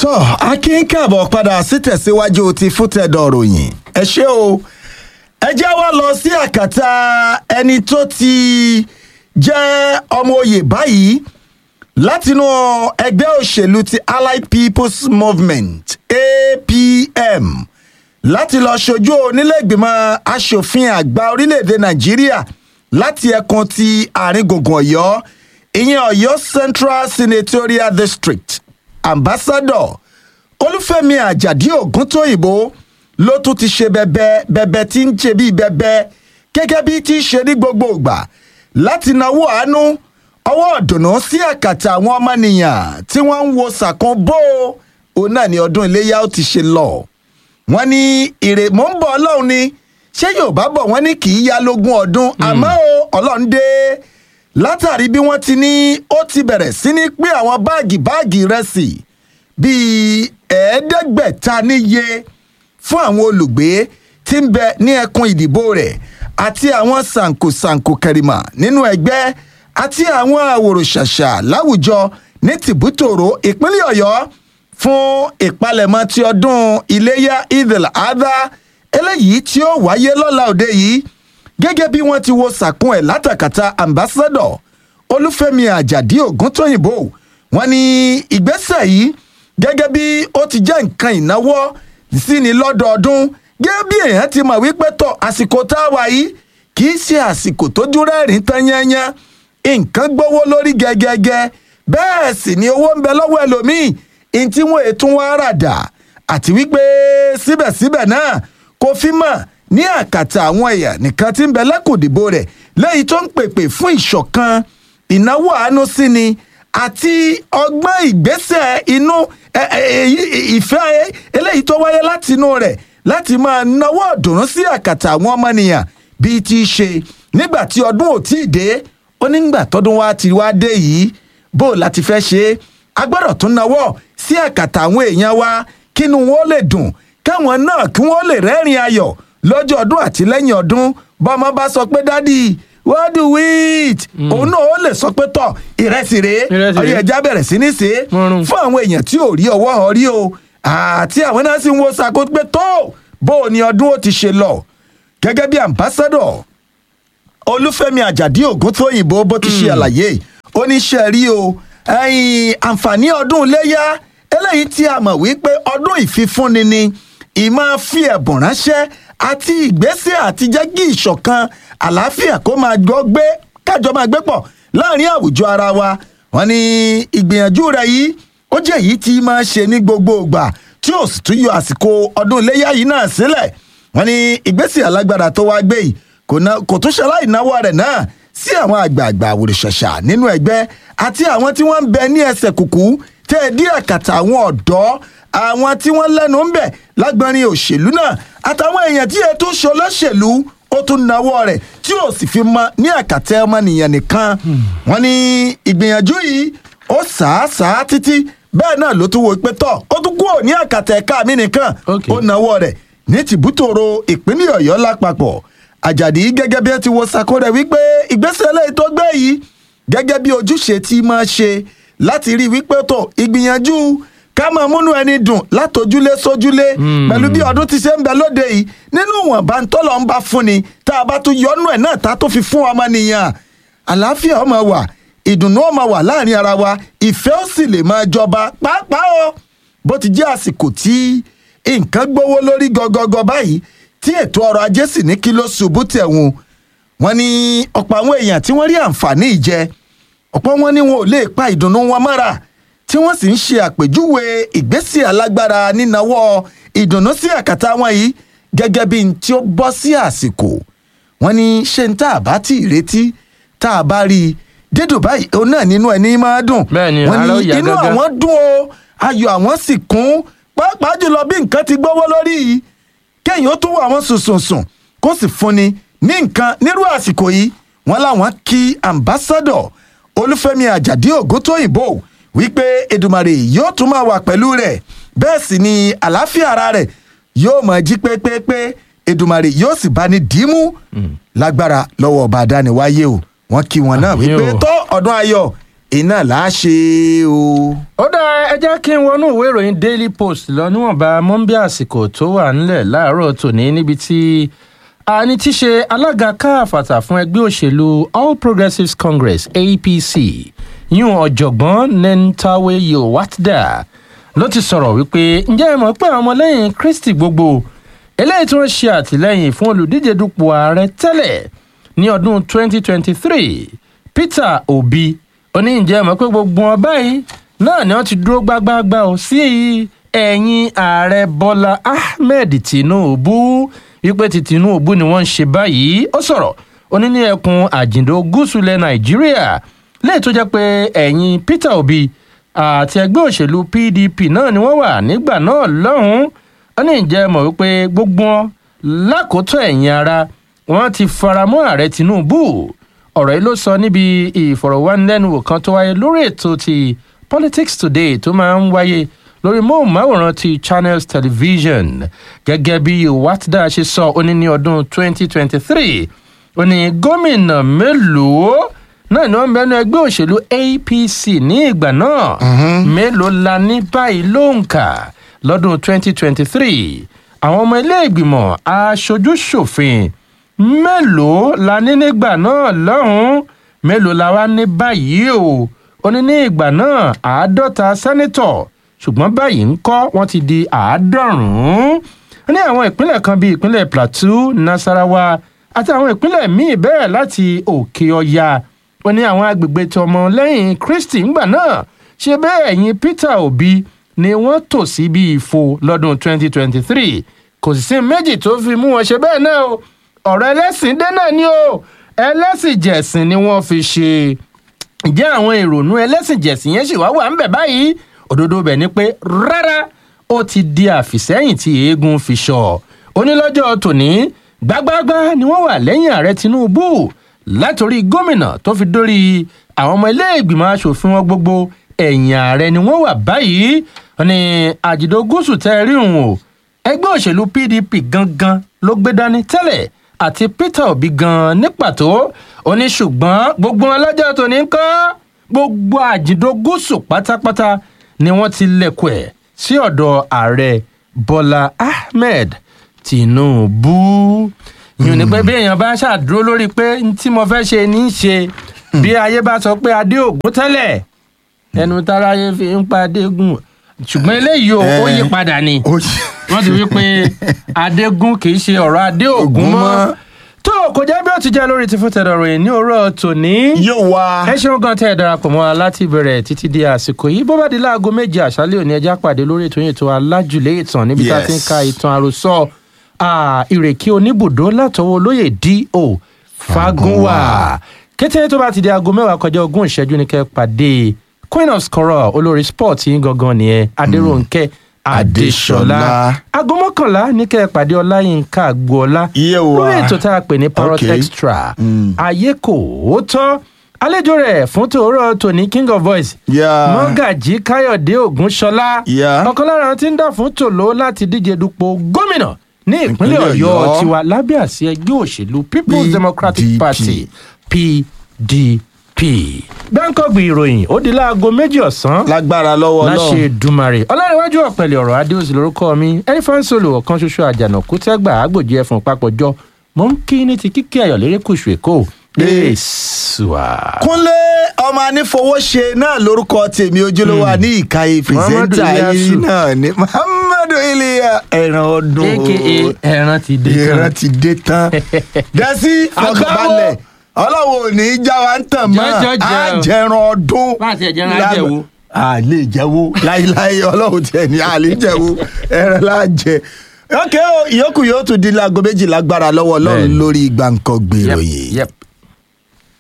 tọ́ akin káàbọ̀ padà sí tẹ̀síwájú ti fútẹ̀dọ̀ ròyìn ẹ ṣé o ẹ jẹ́ wá lọ sí àkàtà ẹni tó ti jẹ́ ọmọ oyè báyìí látinú ẹgbẹ́ òṣèlú ti allied people's movement apm láti lọ ṣojú onílẹ̀gbìmọ̀ asòfin àgbà orílẹ̀-èdè nàìjíríà láti ẹkùn ti àárín gbùngbùn ọ̀yọ́ ìyẹn ọ̀yọ́ central senatorial district ambassador olúfẹ́mi àjàdí ògúntóyìnbó ló tún ti ṣe bẹbẹ bẹbẹ tí ń ṣe bíi bẹbẹ gẹ́gẹ́ bí tí í ṣe ní gbogbo ìgbà láti nawó àánú ọwọ́ ọ̀dùnnú sí àkàtà àwọn ọmọnìyàn tí wọ́n ń wo sàkún bó òun náà ní ọdún iléyà ó ti ṣe lọ wọ́n ní ìrè mò ń bọ̀ ọlọ́run ni ṣé yorùbá bọ̀ wọ́n ní kì í ya lógún ọdún àmọ́ o ọlọ́run dé látàrí bí wọ́n ti ní ó ti bẹ̀rẹ̀ sí ní pín àwọn báàgì báàgì ìrẹsì bíi ẹ̀ẹ́dẹ́gbẹ̀ta níye fún àwọn olùgbé tí ń bẹ ní ẹkùn ìdìbò rẹ̀ àti àwọn sànkosànko kẹrìmà nínú ẹgbẹ́ àti àwọn àwòrò-ṣàṣà láwùjọ ní tìbútòrò ìpínlẹ̀ ọ̀yọ́ fún ìpalẹ̀mọ́ ti ọdún iléyà idil adha eléyìí tí ó wáyé lọ́la òde yìí gẹ́gẹ́ bí wọ́n ti wo sàkún ẹ̀ látàkàtà ambassador olúfẹ́mi àjàdí ògúntóyìnbó wọ́n ní ìgbésẹ̀ yìí gẹ́gẹ́ bí ó ti jẹ́ nǹkan ìnáwó sí ni lọ́dọọdún gẹ́gẹ́ bí èèyàn ti mọ̀ wípé tọ̀ àsìkò tá a wà yìí kì í ṣe àsìkò tójú rẹ́rìn tán yányán nǹkan gbówó lórí gẹ́gẹ́gẹ́ bẹ́ẹ̀ sì ni owó ń bẹ lọ́wọ́ ẹlòmíì ní tí wọ́n ètò wọn rà dà àti wípé síbẹ̀síbẹ̀ náà kò fi mọ̀ ní àkàtà àwọn ẹ̀yà nìkan tí ń bẹ lẹ́kùndìbò rẹ̀ lẹ́yìn tó ń pèpè fún ìṣọ̀kan ìnáwó àánú sí ni àti ọgbọ́n ìgbésẹ̀ inú ìfẹ́ eléyìí tó wáyé láti inú rẹ̀ láti máa náwó ọ̀dùnrún sí àkàtà àwọn ọmọnìyàn bíi ti ṣe nígbà tí ọdún ò tí ì dé ó nígbà tọdún wa ti wá dé yìí bó o láti fẹ́ ṣe é a gbọ́dọ̀ tún náwó sí àkàtà àwọn èèyàn wa kínú wọn ó lè dùn káwọn náà kí wọ́n lè rẹ́rìn ayọ̀ lọ́jọ́ ọdún àti lẹ́yìn ọdún bọ́mọ bá sọ pé dádì what do we eat òun náà ó lè sọ pé tọ̀ ìrẹsì rèé ọyọ ẹja bẹ̀rẹ̀ sí ní ṣe é fún àwọn èèyàn tí ò rí ọwọ́ ọ rí o àti àwọn náà sì ń wo sako pé tó bó o ní ọdún ó ti ṣe lọ gẹ́gẹ́ bí ambassador olúfẹ́mi àjàdí ògúntóyìnbó bó ti ṣe àlàyé oníṣẹ́ rí o àǹfààní ọdún iléyà eléyìí tí a mọ̀ wípé ọdún ìfifúnni ni ìmáa fi ẹ̀bùn ránṣẹ́ àti ìgbésẹ̀ àti jẹ́ kí ìṣọ̀kan àlàáfíà kó máa gbọ́ gbé kájọ máa gbé pọ̀ láàrin àwùjọ ara wa wọn ni ìgbìyànjú rẹ yìí ó jẹ́ èyí tí máa ṣe ní gbogbo ìgbà tí ó sì tún yọ àsìkò ọdún iléyà yìí náà sílẹ̀ wọn ni ìgbésẹ̀ alágbára tó wá gbé yìí kò tún ṣaláì náwó rẹ̀ náà sí àwọn àgbààgbà àwòrìṣàṣà nínú ẹgbẹ́ àti àwọn tí wọ́n ń bẹ ní ẹsẹ̀ kùkú tẹ́ ẹ dí àkàtà àwọn ọ̀dọ́ àwọn tí wọ́n lẹ́nu ń bẹ̀ lágbọ́nrin òṣèlú náà àtàwọn èèyàn tí ètò ṣolóṣèlú ó tún nawọ́ rẹ̀ tí ò sì fi mọ ní àkàtà ọmọnìyàn nìkan wọ́n ní ìgbìyànjú yìí ó sàásàá títí bẹ́ẹ̀ náà ló tún wo pé tọ̀ ó tún kúrò ní àkàtà ẹ̀ka mi nìkan ó nawọ́ rẹ̀ ní tìbútòrò ìpínlẹ̀ ọ̀yọ́ lápapọ̀ àjàdí gẹ́gẹ́ bí ẹ ti wo sako rẹ̀ wípé ìgbésẹ̀ eléyìí tó gbé yìí gẹ́gẹ́ bí ojúṣe tí máa ṣe láti rí wípé tó ìgbìyànjú ká máa múnú ẹni dùn látòjúlé sójúlé pẹ̀lú bí ọdún ti ṣe ń bẹ lóde yìí nínú ìwọ̀nba tọ́lọ̀ ń bá fún ni tá a bá tún yọnú ẹ̀ náà tá a tó fi fún ọmọ nìyàn àlàáfíà ọmọ wà ìdùnnú ọmọ wà láàrin ara wa ìfẹ́ ó sì lè máa jọba pàápàá o bó ti jẹ́ àsìkò tí nǹkan gbówó lórí gọgọgọ báyìí tí ètò ọrọ̀ ajé sì ní kí ló ṣubú tẹ̀wọ̀n wọn ni ọ̀pọ̀ àwọn èèyàn tí wọ́n rí àǹfààní ìjẹ ọ̀pọ̀ wọn ni wọn ò lè pa ìdùnnú wọn mọ́ra tí wọ́n sì ń ṣe àpèjúwe ìgbésẹ̀ alágbára nínáwọ́ ìdùnnú sí àkàtà wọn yìí gẹ́gẹ́ bí n tí ó bọ́ sí àsìkò wọn ni ṣé n tá a bá tí ì retí tá a bá rí i dídùn báyìí òun náà nínú ẹni máa dùn wọn ni inú àwọn dùn o ayọ̀ àwọn sì kún pàápàá jùlọ bí nǹkan ti gbówó lórí yìí kéèyàn ó tún wọ àwọn sùnsùnsùn kó sì fúnni ní nǹkan nírú àsìkò yìí wọn làwọn kí ambassadọ olúfẹ́mi àjàdí ògúntóyìnbó wípé edumare yóò tún máa wà pẹ̀lú rẹ̀ bẹ́ẹ̀ sì ni àlàáfíà ara rẹ̀ yóò máa jí pépépé edumare yóò sì bá ní dìímú lágbára lọ́wọ́ ọba àdániwáyé o wọ́n kí wọn náà wípé tó ọdún ayọ̀ iná là á ṣe o. ó dáa ẹ jẹ́ kí n wọnú ìwé ìròyìn daily post lọ níwọ̀nba mọ́ńbí àsìkò tó wà nílẹ̀ láàárọ̀ tòní níbi tí àní tí ṣe alága káàfàtà fún ẹgbẹ́ òṣèlú all progressives congress apc yún ọ̀jọ̀gbọ́n nentawe yowatda ló ti sọ̀rọ̀ wípé ǹjẹ́ ẹ mọ̀ pé àwọn ọmọlẹ́yìn kristi gbogbo eléyìí tí wọ́n ṣe àtìlẹ́yìn fún olùdíje dupò ààrẹ tẹ́lẹ̀ ní ọdún 2023 peter obi oníǹjẹ́ mọ̀ pé gbogbo wọn báyìí náà ni wọ́n ti dúró gbágbáágbá o sí ẹ̀yìn ààrẹ bọ́lá ahmed tinubu wípé ti tinubu ni wọ́n ń ṣe báyìí ó sọ̀rọ̀ ó ní ní ẹkùn àjìndó gúúsù ilẹ̀ nàìjíríà lẹ́yìn tó jẹ́ pé ẹ̀yìn peter obi àti ẹgbẹ́ òṣèlú pdp náà ni wọ́n wà nígbà náà lọ́hùn-ún ó ní ìjẹ́ mọ̀ wípé gbogbo wọn lákòótọ́ ẹ̀yìn ara wọn ti faramọ́ ààrẹ tinubu ọ̀rọ̀ yìí ló sọ níbi ìfọ̀rọ̀wánilẹ́nuwò kan tó wáyé lórí ètò ti politics today tó máa ń wáyé lórí móhùnmáwòrán ti channels television gẹ́gẹ́ bí watda ṣe sọ ó ní ní ọdún 2023 ó ní gómìnà mélòó náà ni wọ́n bẹnu ẹgbẹ́ òṣèlú apc ní ìgbà náà mélòó la ní báyìí lóǹkà lọ́dún 2023 àwọn ọmọ ilé ìgbìmọ̀ aṣojú ṣòfin mélòó la ní nígbà náà lọ́hùn-ún mélòó la wá ní báyìí o ó ní ní ìgbà náà àádọ́ta sẹ́nítọ̀ ṣùgbọ́n báyìí ń kọ́ wọ́n ti di àádọ́rùn-ún ní àwọn ìpínlẹ̀ kan bíi ìpínlẹ̀ plateau nasarawa àti àwọn ìpínlẹ̀ míì bẹ́ẹ̀ láti òkè ọya ó ní àwọn agbègbè tọmọ lẹ́yìn kristi ńgbà náà ṣe bẹ́ẹ̀ ẹ̀yìn peter obi ni wọ́n tò sí bí ìfo lọ́dún 2023 kò sì sí méjì tó fi mú wọn ṣe bẹ́ẹ̀ náà o ọ̀rọ̀ ẹlẹ́sìn dé náà ni o ẹlẹ́sìn jẹ̀sìn ni wọ́n fi ṣe ǹjẹ́ àwọn ìrònú ẹlẹ́sìn jẹ̀sìn yẹn sì wá wà ń bẹ̀ báyìí òdodo bẹ̀ ni pé rárá ó ti di àfìsẹ́yìn tí eégún fi ṣọ onílọ́jọ́ tòní gbágbáágbá ni wọ́n wà lẹ́yìn ààrẹ tinubu látòrí gómìnà tó fi dórí àwọn ọmọ ilé ìgbìmọ̀ asòfin wọn gbogbo ẹ̀yìn ààrẹ ni wọ́n wà báyìí ní àjìdó gúúsù tẹ́ rí òun o ẹgbẹ́ òṣèlú pdp gangan ló gbé dání tẹ́lẹ̀ àti peter obi gan ní pàtó ó ní ṣùgbọ́n gbogbo ọlọ́jọ́ tó ní kọ́ gbogbo àjìndó gúúsù pátápátá ni wọ́n ti lẹ̀kọ̀ ẹ̀ sí ọ̀dọ̀ ààrẹ bọ́lá ahmed tinubu yìí ni pé bí èèyàn bá ṣàdúró lórí pé tí mo fẹ́ ṣe ní í ṣe bí ayé bá sọ pé adé ògún tẹ́lẹ̀ ẹnu táráyé fi ń pa adégún ṣùgbọ́n eléyìí ó yí padà ni wọ́n ti wí pé adégún kì í ṣe ọ̀rọ̀ adé ògún mọ́ tó kò jẹ́ bí ó ti jẹ́ lórí ti fún tẹ̀dọ̀ ròyìn ní òwúrọ̀ tòní. yóò wá. ẹ ṣeun gan tẹ́ ẹ darapọ̀ mọ́ wa láti ìbẹ̀rẹ̀ títí di àsìkò yìí bó bá di láago méje àṣálẹ́ òní ẹja pàdé lórí ètò yìí tó alájùlé ìtàn níbi tá a ti ń ka ìtàn àròsọ ìrèké oníbùdó látọwọ́ olóyè do fagunwa kété tó bá ti di aago mẹ́wàá kọjá ogún ìṣẹ́jú ní kẹ́ pàdé queen of scorer olórí sport yín gangan nìyẹn adéròǹkẹ́ adéṣọlá aago mọ́kànlá ní kẹ́ ẹ pàdé ọláyínká agboola lórí ètò tá a pè ní parrot extra ayé kò ó tọ́ àlejò rẹ̀ fún tòórọ́ tòní king of voice mọ́gàjí káyọ̀dé ògúnṣọlá ọ̀kan lára wọn ti ń dà fún tòló láti díje dupò gómìnà ní ìpínlẹ̀ ọ̀yọ́ tiwa lábẹ́ àsí ẹgbẹ́ òṣèlú people's democratic party pdp gbẹ́ńkọ́gbì ìròyìn ó di láago méjì ọ̀sán. lágbára lọ́wọ́ náà láṣẹ dùmarè ọlárẹ̀wájú ọ̀pẹ̀lẹ̀ ọ̀rọ̀ adéòsì lórúkọ mi ẹnifán solo ọ̀kan ṣoṣo àjànàkú tẹ́gbà àgbòjì ẹ̀fọn papọ̀jọ mò ń kí ní ti kíkí ayọ̀ lérè kùsù èkó èsùà. kúnlé ọmọ anífowóṣe náà lórúkọ tèmi ojúlówó ní ìkàyè pírẹsẹńtà yìí náà ni muhammadu iliya ẹran ọdún aka ẹran ti dé tán ẹran ti dé tán dẹ́sí fọkànbalẹ̀ ọlọ́wọ́ ò ní í já wa ń tàn mọ́ àjẹran ọdún láti ẹ̀jẹ̀ran àjẹwò. a lè jẹ́wọ́ láíláí ọlọ́run tiẹ̀ ní a lè jẹ́wọ́ ẹran láàjẹ. ok ìyókù yóò tún di láago méjìlá gbára lọ́wọ́ ọlọ́run lórí gbàǹkan gbèrò yìí.